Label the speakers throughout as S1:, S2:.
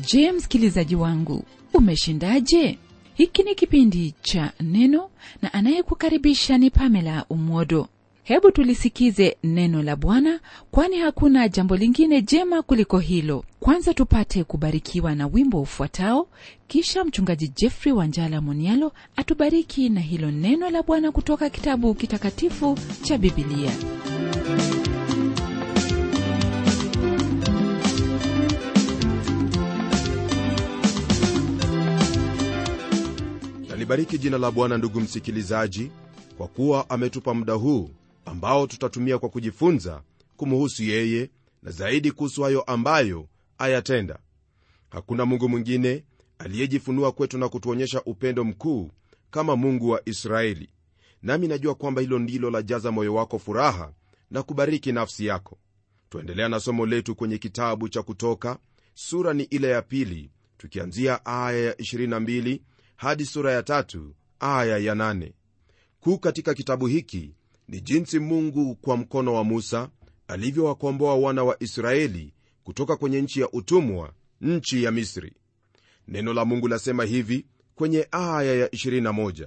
S1: je msikilizaji wangu umeshindaje hiki ni kipindi cha neno na anayekukaribisha ni pamela umodo hebu tulisikize neno la bwana kwani hakuna jambo lingine jema kuliko hilo kwanza tupate kubarikiwa na wimbo ufuatao kisha mchungaji jeffrey wanjala monialo atubariki na hilo neno la bwana kutoka kitabu kitakatifu cha bibilia
S2: nalibariki jina la bwana ndugu msikilizaji kwa kuwa ametupa muda huu ambao tutatumia kwa kujifunza kumuhusu yeye na zaidi kuhusu hayo ambayo ayatenda hakuna mungu mwingine aliyejifunua kwetu na kutuonyesha upendo mkuu kama mungu wa israeli nami najua kwamba hilo ndilo lajaza moyo wako furaha na kubariki nafsi yako twaendelea na somo letu kwenye kitabu cha kutoka sura ni ile ya pili tukianzia aya ya 22 hadi sura ya tatu aya ya 8 kuu katika kitabu hiki ni jinsi mungu kwa mkono wa musa alivyowakomboa wana wa israeli kutoka kwenye nchi ya utumwa nchi ya misri neno la mungu lasema hivi kwenye aya ya 21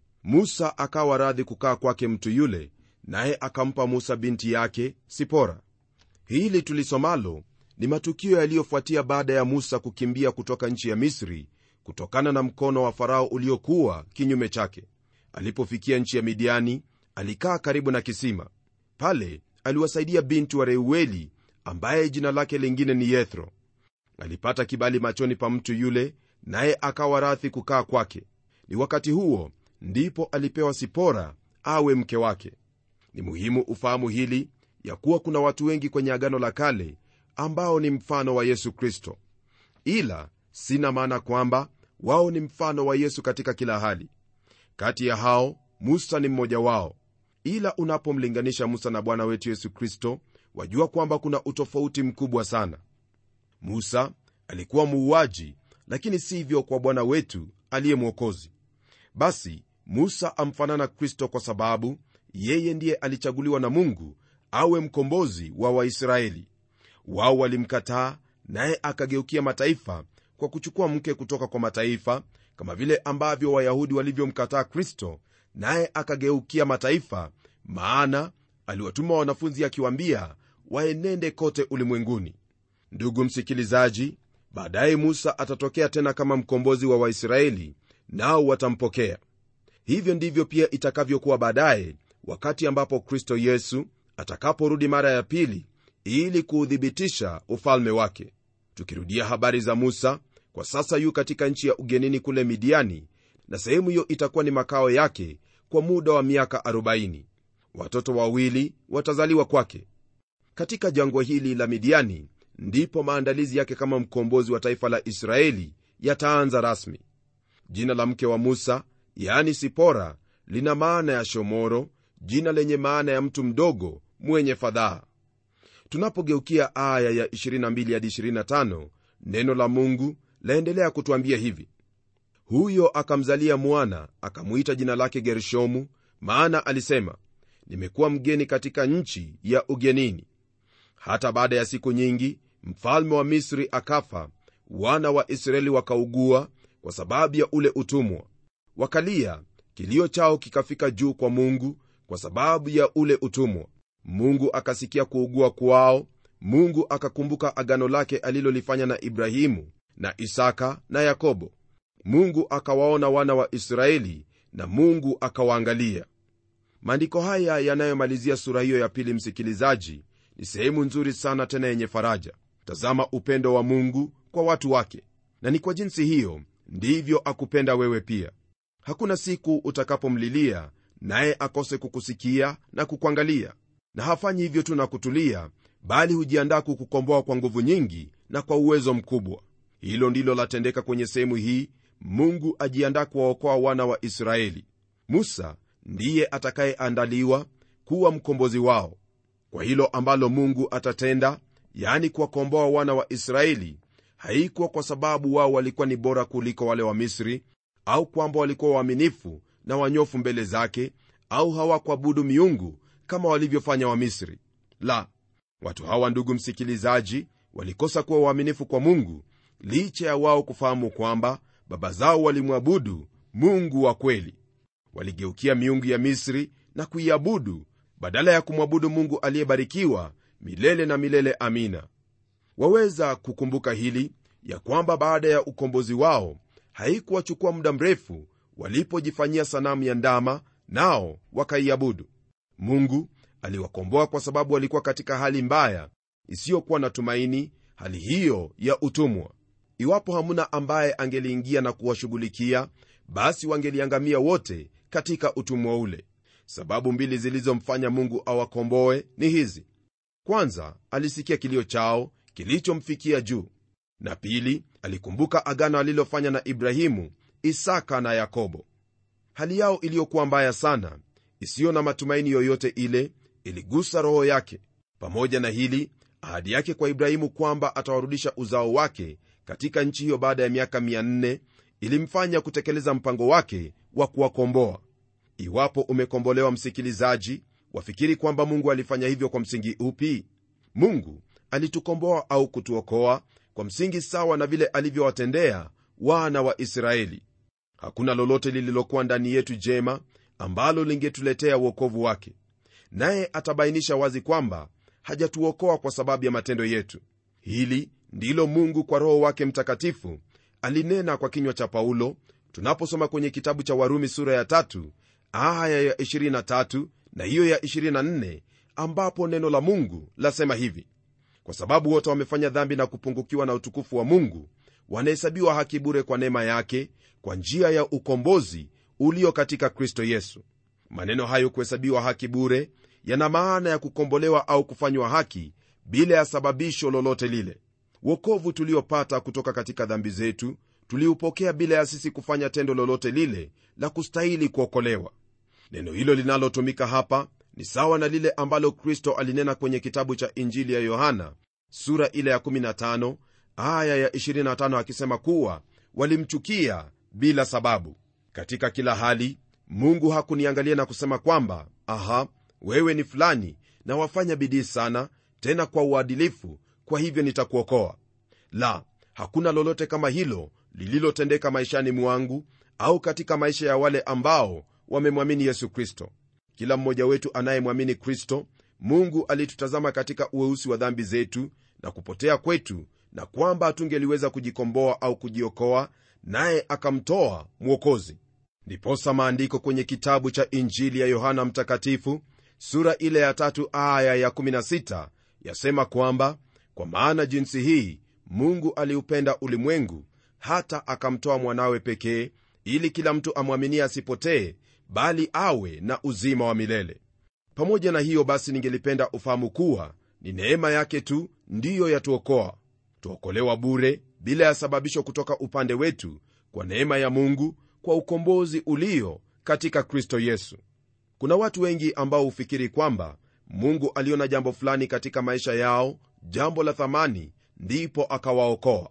S2: musa akawa radhi kukaa kwake mtu yule naye akampa musa binti yake sipora hili tulisomalo ni matukio yaliyofuatia baada ya musa kukimbia kutoka nchi ya misri kutokana na mkono wa farao uliokuwa kinyume chake alipofikia nchi ya midiani alikaa karibu na kisima pale aliwasaidia binti wa reueli ambaye jina lake lingine ni yethro alipata kibali machoni pa mtu yule naye akawa rathi kukaa kwake ni wakati huo ndipo alipewa sipora awe mke wake ni muhimu ufahamu hili ya kuwa kuna watu wengi kwenye agano la kale ambao ni mfano wa yesu kristo ila sina maana kwamba wao ni mfano wa yesu katika kila hali kati ya hao musa ni mmoja wao ila unapomlinganisha musa na bwana wetu yesu kristo wajua kwamba kuna utofauti mkubwa sana musa alikuwa muuaji lakini sivyo kwa bwana wetu aliye mwokozi basi musa amfanana kristo kwa sababu yeye ndiye alichaguliwa na mungu awe mkombozi wa waisraeli wao walimkataa naye akageukia mataifa kwa kuchukua mke kutoka kwa mataifa kama vile ambavyo wayahudi walivyomkataa kristo naye akageukia mataifa maana aliwatuma wanafunzi akiwaambia waenende kote ulimwenguni ndugu msikilizaji baadaye musa atatokea tena kama mkombozi wa waisraeli nao watampokea hivyo ndivyo pia itakavyokuwa baadaye wakati ambapo kristo yesu atakaporudi mara ya pili ili kuuthibitisha ufalme wake tukirudia habari za musa kwa sasa yu katika nchi ya ugenini kule midiani na sehemu hiyo itakuwa ni makao yake kwa muda wa miaka 40 watoto wawili watazaliwa kwake katika jangwa hili la midiani ndipo maandalizi yake kama mkombozi wa taifa la israeli yataanza rasmi jina la mke wa musa yaani sipora lina maana ya shomoro jina lenye maana ya mtu mdogo mwenye fadhaa tunapogeukia aya ya 22 hadi 25 neno la mungu laendelea kutwambia hivi huyo akamzalia mwana akamwita jina lake gershomu maana alisema nimekuwa mgeni katika nchi ya ugenini hata baada ya siku nyingi mfalme wa misri akafa wana wa israeli wakaugua kwa sababu ya ule utumwa wakalia kilio chao kikafika juu kwa mungu kwa sababu ya ule utumwa mungu akasikia kuugua kwao mungu akakumbuka agano lake alilolifanya na ibrahimu na isaka na yakobo mungu akawaona wana wa israeli na mungu akawaangalia maandiko haya yanayomalizia sura hiyo ya pili msikilizaji ni sehemu nzuri sana tena yenye faraja tazama upendo wa mungu kwa watu wake na ni kwa jinsi hiyo ndivyo akupenda wewe pia hakuna siku utakapomlilia naye akose kukusikia na kukuangalia na hafanyi hivyo tu na kutulia bali hujiandaa kukukomboa kwa nguvu nyingi na kwa uwezo mkubwa hilo ndilo latendeka kwenye sehemu hii mungu ajiandaa kuwaokoa wana wa israeli musa ndiye atakayeandaliwa kuwa mkombozi wao kwa hilo ambalo mungu atatenda yani kuwakomboa wana wa israeli haikuwa kwa sababu wao walikuwa ni bora kuliko wale wa misri au kwamba walikuwa waaminifu na wanyofu mbele zake au hawakuabudu miungu kama walivyofanya wamisri la watu hawa ndugu msikilizaji walikosa kuwa waaminifu kwa mungu licha ya wao kufahamu kwamba baba zao walimwabudu mungu wa kweli waligeukia miungu ya misri na kuiabudu badala ya kumwabudu mungu aliyebarikiwa milele na milele amina waweza kukumbuka hili ya kwamba baada ya ukombozi wao haikuwachukua muda mrefu walipojifanyia sanamu ya ndama nao wakaiabudu mungu aliwakomboa kwa sababu walikuwa katika hali mbaya isiyokuwa na tumaini hali hiyo ya utumwa iwapo hamuna ambaye angeliingia na kuwashughulikia basi wangeliangamia wote katika utumwa ule sababu mbili zilizomfanya mungu awakomboe ni hizi kwanza alisikia kilio chao kilichomfikia juu na pili alikumbuka agano alilofanya na ibrahimu isaka na yakobo hali yao iliyokuwa mbaya sana isiyo na matumaini yoyote ile iligusa roho yake pamoja na hili ahadi yake kwa ibrahimu kwamba atawarudisha uzao wake katika nchi hiyo baada ya miaka 400 ilimfanya kutekeleza mpango wake wa kuwakomboa iwapo umekombolewa msikilizaji wafikiri kwamba mungu alifanya hivyo kwa msingi upi mungu alitukomboa au kutuokoa kwa msingi sawa na vile alivyowatendea wana wa israeli hakuna lolote lililokuwa ndani yetu jema ambalo lingetuletea uokovu wake naye atabainisha wazi kwamba hajatuokoa kwa sababu ya matendo yetu hili ndilo mungu kwa roho wake mtakatifu alinena kwa kinywa cha paulo tunaposoma kwenye kitabu cha warumi sura ya tatu aya ya 23 na hiyo ya 24 ambapo neno la mungu lasema hivi kwa sababu wote wamefanya dhambi na kupungukiwa na utukufu wa mungu wanahesabiwa haki bure kwa neema yake kwa njia ya ukombozi ulio katika kristo yesu maneno hayo kuhesabiwa haki bure yana maana ya kukombolewa au kufanywa haki bila ya sababisho lolote lile wokovu tuliopata kutoka katika dhambi zetu tuliupokea bila ya sisi kufanya tendo lolote lile la kustahili kuokolewa neno hilo linalotumika hapa ni sawa na lile ambalo kristo alinena kwenye kitabu cha injili ya yohana sura ile ya 15 aya ya 25 akisema kuwa walimchukia bila sababu katika kila hali mungu hakuniangalia na kusema kwamba aha wewe ni fulani na wafanya bidii sana tena kwa uadilifu kwa hivyo nitakuokoa la hakuna lolote kama hilo lililotendeka maishani mwangu au katika maisha ya wale ambao wamemwamini yesu kristo kila mmoja wetu anayemwamini kristo mungu alitutazama katika uweusi wa dhambi zetu na kupotea kwetu na kwamba hatungeliweza kujikomboa au kujiokoa naye akamtoa mwokozi ndiposa maandiko kwenye kitabu cha injili ya yohana mtakatifu sura ile ya tatu aya ya 16 yasema kwamba kwa maana jinsi hii mungu aliupenda ulimwengu hata akamtoa mwanawe pekee ili kila mtu amwaminie asipotee bali awe na uzima wa milele pamoja na hiyo basi ningelipenda ufahamu kuwa ni neema yake tu ndiyo yatuokoa tuokolewa bure bila ya sababisho kutoka upande wetu kwa neema ya mungu kwa ukombozi ulio katika kristo yesu kuna watu wengi ambao hufikiri kwamba mungu aliona jambo fulani katika maisha yao jambo la thamani ndipo akawaokoa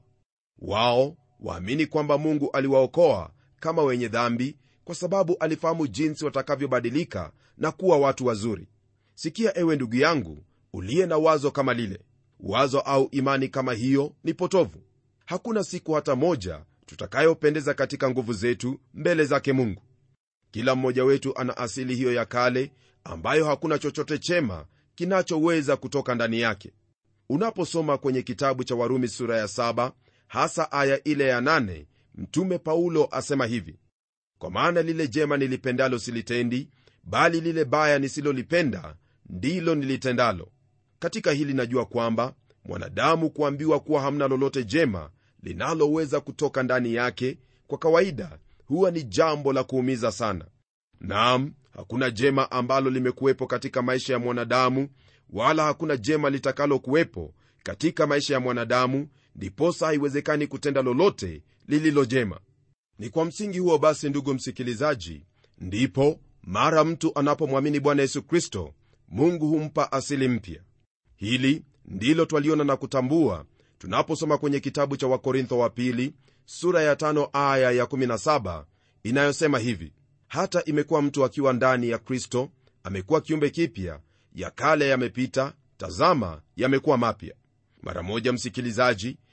S2: wao waamini kwamba mungu aliwaokoa kama wenye dhambi kwa sababu alifahamu jinsi watakavyobadilika na kuwa watu wazuri sikia ewe ndugu yangu uliye na wazo kama lile wazo au imani kama hiyo ni potovu hakuna siku hata moja tutakayopendeza katika nguvu zetu mbele zake mungu kila mmoja wetu ana asili hiyo ya kale ambayo hakuna chochote chema kinachoweza kutoka ndani yake unaposoma kwenye kitabu cha warumi sura ya 7 hasa aya ile ya 8 mtume paulo asema hivi kwa maana lile jema nilipendalo silitendi bali lile baya nisilolipenda ndilo nilitendalo katika hili najua kwamba mwanadamu kuambiwa kuwa hamna lolote jema linaloweza kutoka ndani yake kwa kawaida huwa ni jambo la kuumiza sana naam hakuna jema ambalo limekuwepo katika maisha ya mwanadamu wala hakuna jema litakalo kuwepo katika maisha ya mwanadamu ndiposa haiwezekani kutenda lolote lililo jema ni kwa msingi huo basi ndugu msikilizaji ndipo mara mtu anapomwamini bwana yesu kristo mungu humpa asili mpya hili ndilo twaliona na kutambua tunaposoma kwenye kitabu cha wakorintho wa pili sura ya tano aya ya 17 inayosema hivi hata imekuwa mtu akiwa ndani ya kristo amekuwa kiumbe kipya ya kale yamepita tazama yamekuwa mapya mara moja msikilizaji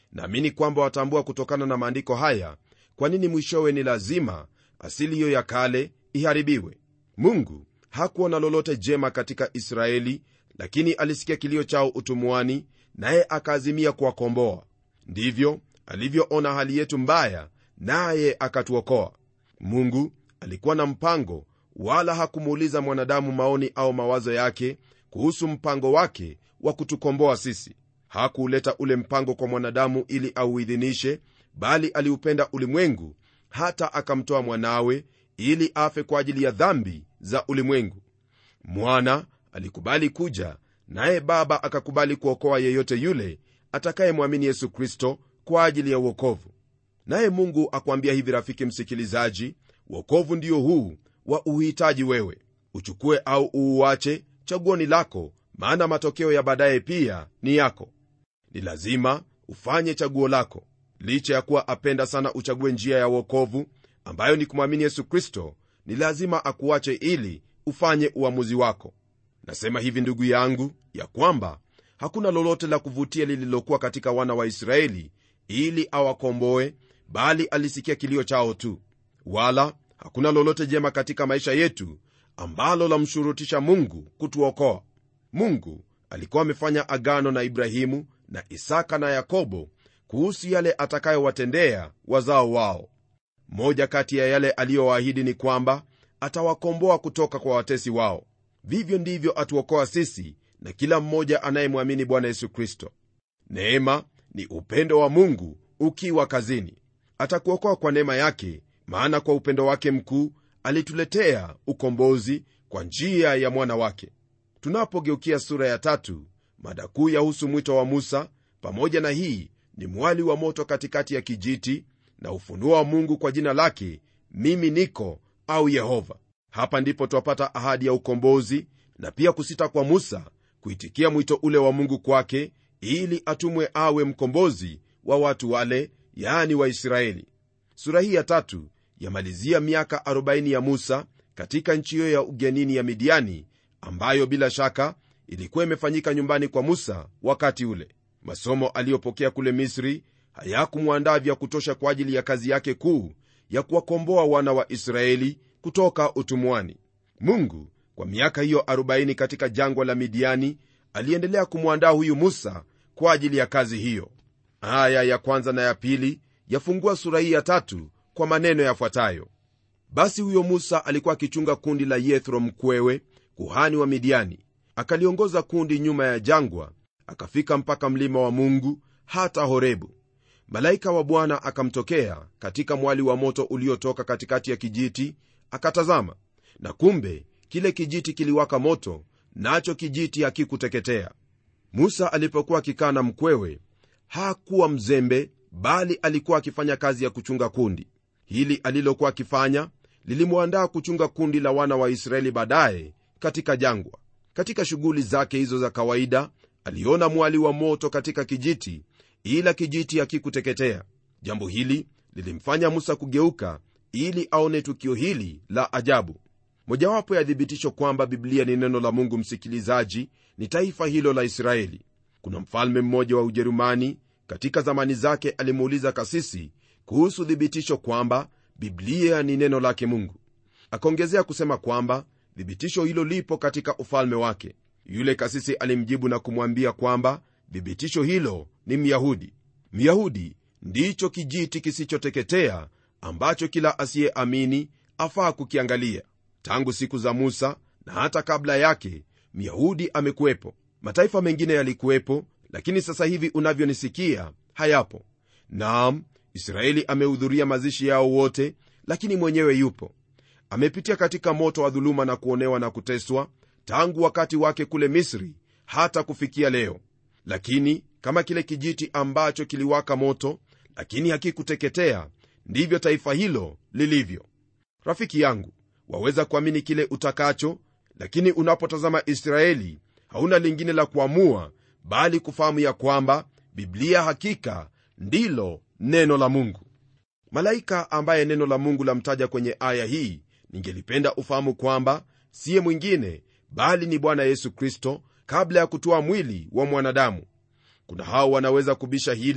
S2: naamini kwamba watambua kutokana na maandiko haya kwa nini mwishowe ni lazima asili hiyo ya kale iharibiwe mungu hakuona lolote jema katika israeli lakini alisikia kilio chao utumwani naye akaazimia kuwakomboa ndivyo alivyoona hali yetu mbaya naye akatuokoa mungu alikuwa na mpango wala hakumuuliza mwanadamu maoni au mawazo yake kuhusu mpango wake wa kutukomboa sisi hakuuleta ule mpango kwa mwanadamu ili auidhinishe bali aliupenda ulimwengu hata akamtoa mwanawe ili afe kwa ajili ya dhambi za ulimwengu mwana alikubali kuja naye baba akakubali kuokoa yeyote yule atakayemwamini yesu kristo kwa ajili ya uokovu naye mungu akwambia hivi rafiki msikilizaji uokovu ndio huu wa uhitaji wewe uchukue au uuache chaguoni lako maana matokeo ya baadaye pia ni yako ni lazima ufanye chaguo lako licha ya kuwa apenda sana uchague njia ya uokovu ambayo ni kumwamini yesu kristo ni lazima akuache ili ufanye uamuzi wako nasema hivi ndugu yangu ya kwamba hakuna lolote la kuvutia lililokuwa katika wana wa israeli ili awakomboe bali alisikia kilio chao tu wala hakuna lolote jema katika maisha yetu ambalo lamshurutisha mungu kutuokoa mungu alikuwa amefanya agano na ibrahimu na isaka na yakobo kuhusu yale atakayowatendea wazao wao moja kati ya yale aliyowaahidi ni kwamba atawakomboa kutoka kwa watesi wao vivyo ndivyo atuokoa sisi na kila mmoja anayemwamini bwana yesu kristo neema ni upendo wa mungu ukiwa kazini atakuokoa kwa neema yake maana kwa upendo wake mkuu alituletea ukombozi kwa njia ya mwana wake tunapogeukia sura ya tatu mada kuu yahusu mwito wa musa pamoja na hii ni mwali wa moto katikati ya kijiti na ufunuo wa mungu kwa jina lake mimi niko au yehova hapa ndipo twapata ahadi ya ukombozi na pia kusita kwa musa kuitikia mwito ule wa mungu kwake ili atumwe awe mkombozi wa watu wale yaani waisraeli sura hii ya tatu yamalizia miaka 40 ya musa katika nchi hiyo ya ugenini ya midiani ambayo bila shaka ilikuwa imefanyika nyumbani kwa musa wakati ule masomo aliyopokea kule misri hayakumwandaa vya kutosha kwa ajili ya kazi yake kuu ya kuwakomboa wana wa israeli kutoka utumwani mungu kwa miaka hiyo 40 katika jangwa la midiani aliendelea kumwandaa huyu musa kwa ajili ya kazi hiyo aya ya kwanza na ya pili yafungua sura hii ya tatu kwa maneno yafuatayo basi huyo musa alikuwa akichunga kundi la yethro mkwewe kuhani wa midiani akaliongoza kundi nyuma ya jangwa akafika mpaka mlima wa mungu hata horebu malaika wa bwana akamtokea katika mwali wa moto uliotoka katikati ya kijiti akatazama na kumbe kile kijiti kiliwaka moto nacho kijiti hakikuteketea musa alipokuwa akikaa na mkwewe hakuwa mzembe bali alikuwa akifanya kazi ya kuchunga kundi hili alilokuwa akifanya lilimwandaa kuchunga kundi la wana wa israeli baadaye katika jangwa katika shughuli zake hizo za kawaida aliona mwali wa moto katika kijiti ila kijiti hakikuteketea jambo hili lilimfanya musa kugeuka ili aone tukio hili la ajabu mojawapo ya thibitisho kwamba biblia ni neno la mungu msikilizaji ni taifa hilo la israeli kuna mfalme mmoja wa ujerumani katika zamani zake alimuuliza kasisi kuhusu thibitisho kwamba biblia ni neno lake mungu akaongezea kusema kwamba thibitisho hilo lipo katika ufalme wake yule kasisi alimjibu na kumwambia kwamba thibitisho hilo ni myahudi myahudi ndicho kijiti kisichoteketea ambacho kila asiyeamini afaa kukiangalia tangu siku za musa na hata kabla yake myahudi amekuwepo mataifa mengine yalikuwepo lakini sasa hivi unavyonisikia hayapo naam israeli amehudhuria mazishi yao wote lakini mwenyewe yupo amepitia katika moto wa dhuluma na kuonewa na kuteswa tangu wakati wake kule misri hata kufikia leo lakini kama kile kijiti ambacho kiliwaka moto lakini hakikuteketea ndivyo taifa hilo lilivyo rafiki yangu waweza kuamini kile utakacho lakini unapotazama israeli hauna lingine la kuamua bali kufahamu ya kwamba biblia hakika ndilo neno la mungu malaika ambaye neno la mungu lamtaja kwenye aya hii ningelipenda ufahamu kwamba siye mwingine bali ni bwana yesu kristo kabla ya kutoa mwili wa mwanadamu kuna hao wanaweza kubisha hili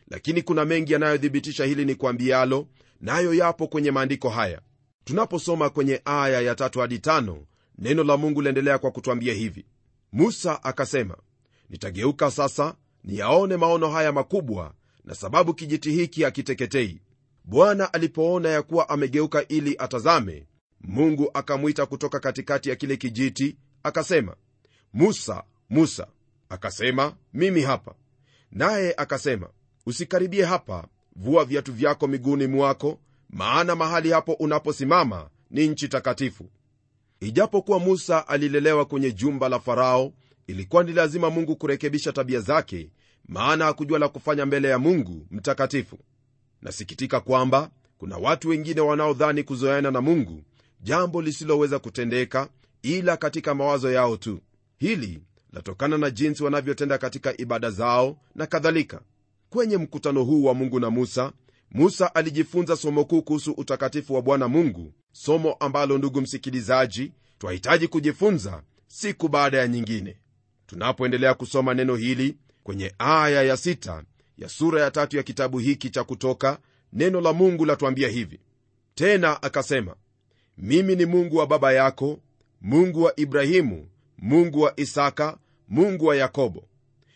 S2: lakini kuna mengi yanayothibitisha hili ni kwambialo nayo yapo kwenye maandiko haya tunaposoma kwenye aya ya tatu hadi tano neno la mungu liendelea kwa kutwambia hivi musa akasema nitageuka sasa niyaone maono haya makubwa na sababu kijiti hiki hakiteketei bwana alipoona ya kuwa amegeuka ili atazame mungu akamwita kutoka katikati ya kile kijiti akasema musa musa akasema mimi hapa naye akasema usikaribie hapa vua viatu vyako miguuni mwako maana mahali hapo unaposimama ni nchi takatifu ijapokuwa musa alilelewa kwenye jumba la farao ilikuwa ni lazima mungu kurekebisha tabia zake maana hakujua la kufanya mbele ya mungu mtakatifu nasikitika kwamba kuna watu wengine wanaodhani kuzoeana na mungu jambo lisiloweza kutendeka ila katika mawazo yao tu hili latokana na jinsi wanavyotenda katika ibada zao na kadhalika kwenye mkutano huu wa mungu na musa musa alijifunza somo kuu kuhusu utakatifu wa bwana mungu somo ambalo ndugu msikilizaji twahitaji kujifunza siku baada ya nyingine tunapoendelea kusoma neno hili kwenye aya ya sita ya sura ya tatu ya kitabu hiki cha kutoka neno la mungu latuambia hivi tena akasema mimi ni mungu wa baba yako mungu wa ibrahimu mungu wa isaka mungu wa yakobo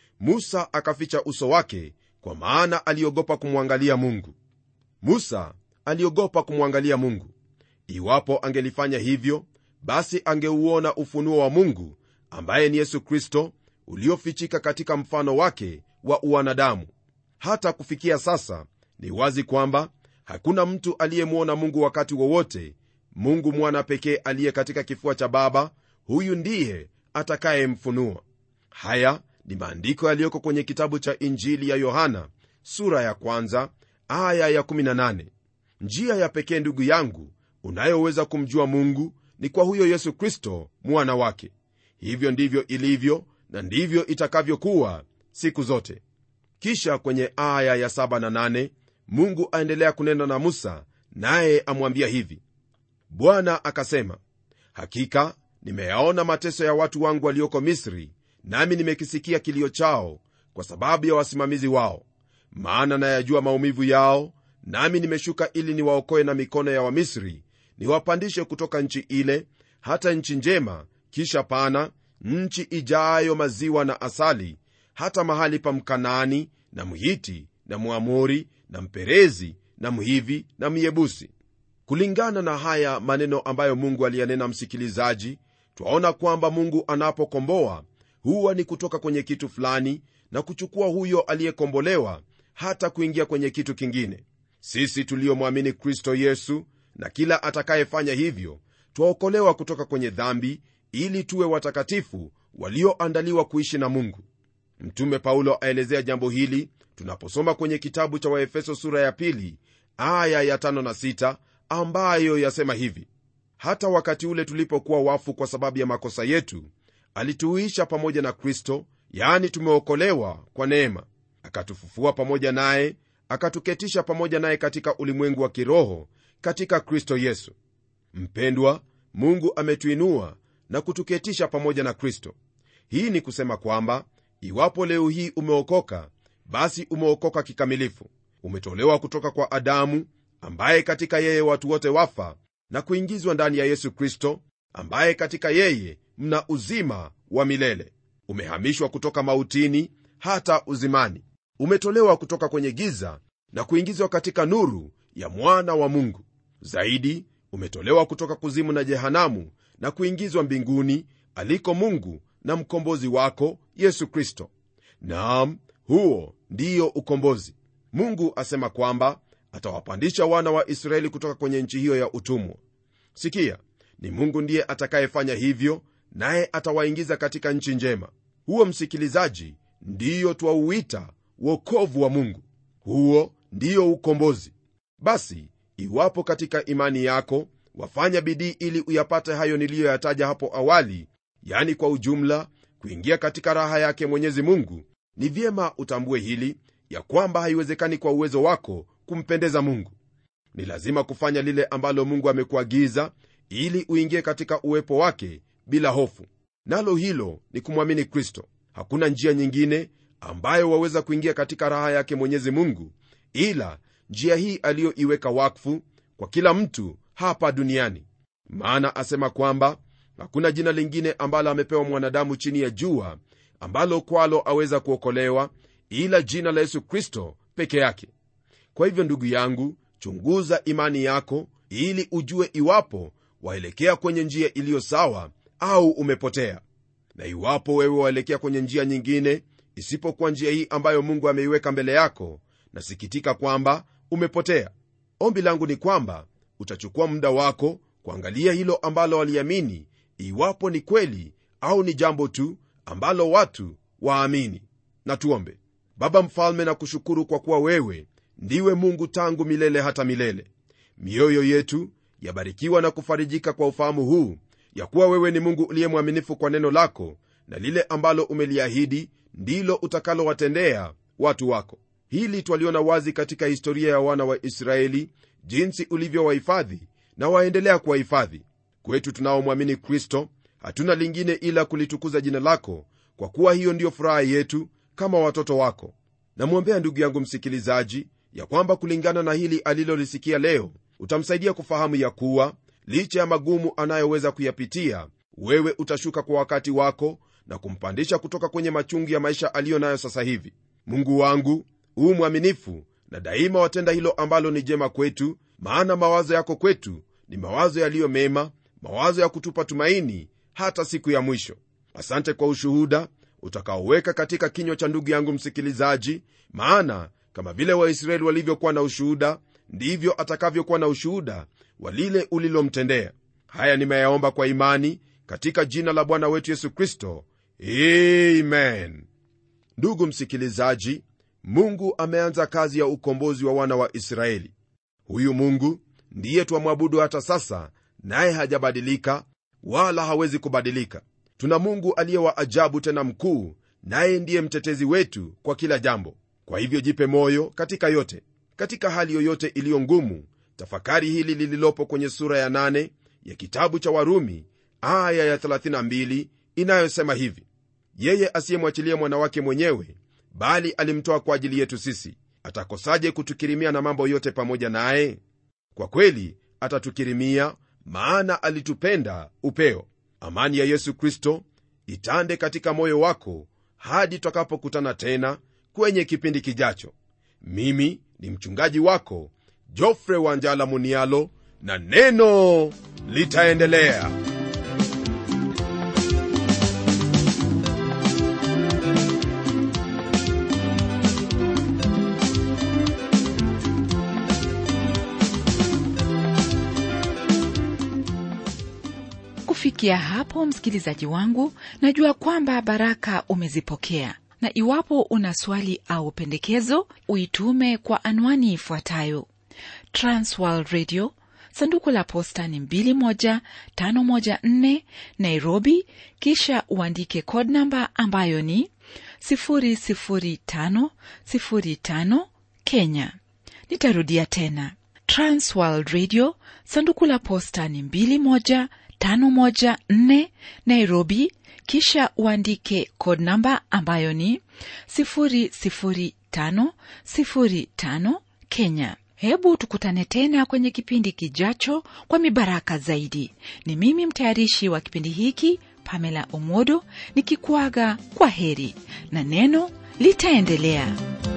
S2: musa akaficha uso wake kwa maana aliogopa kumwangalia mungu musa aliogopa kumwangalia mungu iwapo angelifanya hivyo basi angeuona ufunuo wa mungu ambaye ni yesu kristo uliofichika katika mfano wake wa uwanadamu hata kufikia sasa ni wazi kwamba hakuna mtu aliyemwona mungu wakati wowote mungu mwana pekee aliye katika kifua cha baba huyu ndiye atakayemfunua haya ni maandiko yaliyoko kwenye kitabu cha injili ya yohana sura ya kwanza aya ya 18 njia ya pekee ndugu yangu unayoweza kumjua mungu ni kwa huyo yesu kristo mwana wake hivyo ndivyo ilivyo na ndivyo itakavyokuwa siku zote kisha kwenye aya ya 7 na 8 mungu aendelea kunena na musa naye amwambia hivi bwana akasema hakika nimeyaona mateso ya watu wangu walioko misri nami nimekisikia kilio chao kwa sababu ya wasimamizi wao maana nayajua maumivu yao nami nimeshuka ili niwaokoe na mikono ya wamisri niwapandishe kutoka nchi ile hata nchi njema kisha pana nchi ijayo maziwa na asali hata mahali pa mkanaani na mhiti na mwamori na mperezi na mhivi na myebusi kulingana na haya maneno ambayo mungu aliyanena msikilizaji twaona kwamba mungu anapokomboa huwa ni kutoka kwenye kitu fulani na kuchukua huyo aliyekombolewa hata kuingia kwenye kitu kingine sisi tuliomwamini kristo yesu na kila atakayefanya hivyo twaokolewa kutoka kwenye dhambi ili tuwe watakatifu walioandaliwa kuishi na mungu mtume paulo aelezea jambo hili tunaposoma kwenye kitabu cha waefeso sura ya pili aya ya tano na sita ambayo yasema hivi hata wakati ule tulipokuwa wafu kwa sababu ya makosa yetu alituisha pamoja na kristo yaani tumeokolewa kwa neema akatufufua pamoja naye akatuketisha pamoja naye katika ulimwengu wa kiroho katika kristo yesu mpendwa mungu ametuinua na kutuketisha pamoja na kristo hii ni kusema kwamba iwapo leo hii umeokoka basi umeokoka kikamilifu umetolewa kutoka kwa adamu ambaye katika yeye watu wote wafa na kuingizwa ndani ya yesu kristo ambaye katika yeye mna uzima wa milele umehamishwa kutoka mautini hata uzimani umetolewa kutoka kwenye giza na kuingizwa katika nuru ya mwana wa mungu zaidi umetolewa kutoka kuzimu na jehanamu na kuingizwa mbinguni aliko mungu na mkombozi wako yesu kristo naam huo ndiyo ukombozi mungu asema kwamba atawapandisha wana wa israeli kutoka kwenye nchi hiyo ya utumwa sikia ni mungu ndiye atakayefanya hivyo naye atawaingiza katika nchi njema huo msikilizaji ndiyo twauita wokovu wa mungu huo ndiyo ukombozi basi iwapo katika imani yako wafanya bidii ili uyapate hayo niliyoyataja hapo awali yani kwa ujumla kuingia katika raha yake mwenyezi mungu ni vyema utambue hili ya kwamba haiwezekani kwa uwezo wako kumpendeza mungu ni lazima kufanya lile ambalo mungu amekuagiza ili uingie katika uwepo wake bila hofu nalo hilo ni kumwamini kristo hakuna njia nyingine ambayo waweza kuingia katika raha yake mwenyezi mungu ila njia hii aliyoiweka wakfu kwa kila mtu hapa duniani maana asema kwamba hakuna jina lingine ambalo amepewa mwanadamu chini ya jua ambalo kwalo aweza kuokolewa ila jina la yesu kristo peke yake kwa hivyo ndugu yangu chunguza imani yako ili ujue iwapo waelekea kwenye njia iliyo sawa au umepotea na iwapo wewe waelekea kwenye njia nyingine isipokuwa njia hii ambayo mungu ameiweka mbele yako nasikitika kwamba umepotea ombi langu ni kwamba utachukua muda wako kuangalia hilo ambalo waliamini iwapo ni kweli au ni jambo tu ambalo watu waamini na tuombe baba mfalme na kushukuru kwa kuwa wewe ndiwe mungu tangu milele hata milele mioyo yetu yabarikiwa na kufarijika kwa ufahamu huu ya kuwa wewe ni mungu uliye mwaminifu kwa neno lako na lile ambalo umeliahidi ndilo utakalowatendea watu wako hili twaliona wazi katika historia ya wana wa israeli jinsi ulivyowahifadhi na waendelea kuwahifadhi kwetu tunaomwamini kristo hatuna lingine ila kulitukuza jina lako kwa kuwa hiyo ndiyo furaha yetu kama watoto wako namwombea ndugu yangu msikilizaji ya kwamba kulingana na hili alilolisikia leo utamsaidia kufahamu ya kuwa licha ya magumu anayoweza kuyapitia wewe utashuka kwa wakati wako na kumpandisha kutoka kwenye machungu ya maisha aliyo nayo sasa hivi mungu wangu huu mwaminifu na daima watenda hilo ambalo ni jema kwetu maana mawazo yako kwetu ni mawazo yaliyo mema mawazo ya kutupa tumaini hata siku ya mwisho asante kwa ushuhuda utakaoweka katika kinywa cha ndugu yangu msikilizaji maana kama vile waisraeli walivyokuwa na ushuhuda ndivyo atakavyokuwa na ushuhuda wa lile ulilomtendea haya nimeyaomba kwa imani katika jina la bwana wetu yesu kristo amen ndugu msikilizaji mungu ameanza kazi ya ukombozi wa wana wa israeli huyu mungu ndiye twamwabudu hata sasa naye hajabadilika wala hawezi kubadilika tuna mungu aliye wa ajabu tena mkuu naye ndiye mtetezi wetu kwa kila jambo kwa hivyo jipe moyo katika yote katika hali yoyote iliyo ngumu tafakari hili lililopo kwenye sura ya 8 ya kitabu cha warumi aya ya 32 inayosema hivi yeye asiyemwachilia mwanawake mwenyewe bali alimtoa kwa ajili yetu sisi atakosaje kutukirimia na mambo yote pamoja naye kwa kweli atatukirimia maana alitupenda upeo amani ya yesu kristo itande katika moyo wako hadi tutakapokutana tena kwenye kipindi kijacho mimi ni mchungaji wako jofre wanjala munialo na neno litaendelea
S1: kufikia hapo msikilizaji wangu najua kwamba baraka umezipokea na iwapo una swali au pendekezo uitume kwa anwani ifuatayo transworld radio sanduku la posta ni 21514 nairobi kisha uandike code namba ambayo ni 00505 kenya nitarudia tena transworld radio sanduku la posta ni 21514 nairobi kisha uandike code namba ambayo ni 00505 kenya hebu tukutane tena kwenye kipindi kijacho kwa mibaraka zaidi ni mimi mtayarishi wa kipindi hiki pamela omodo nikikuaga kwa heri na neno litaendelea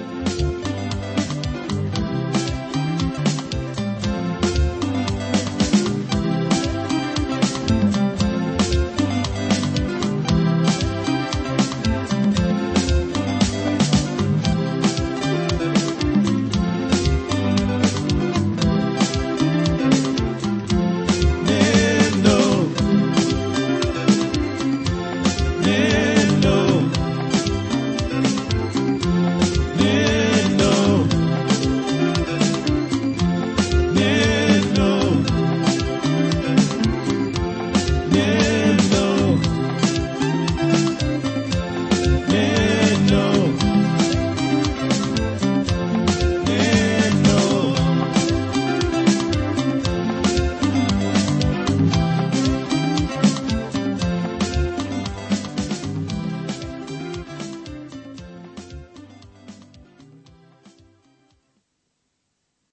S3: Neno. Neno. Neno. Neno. Neno.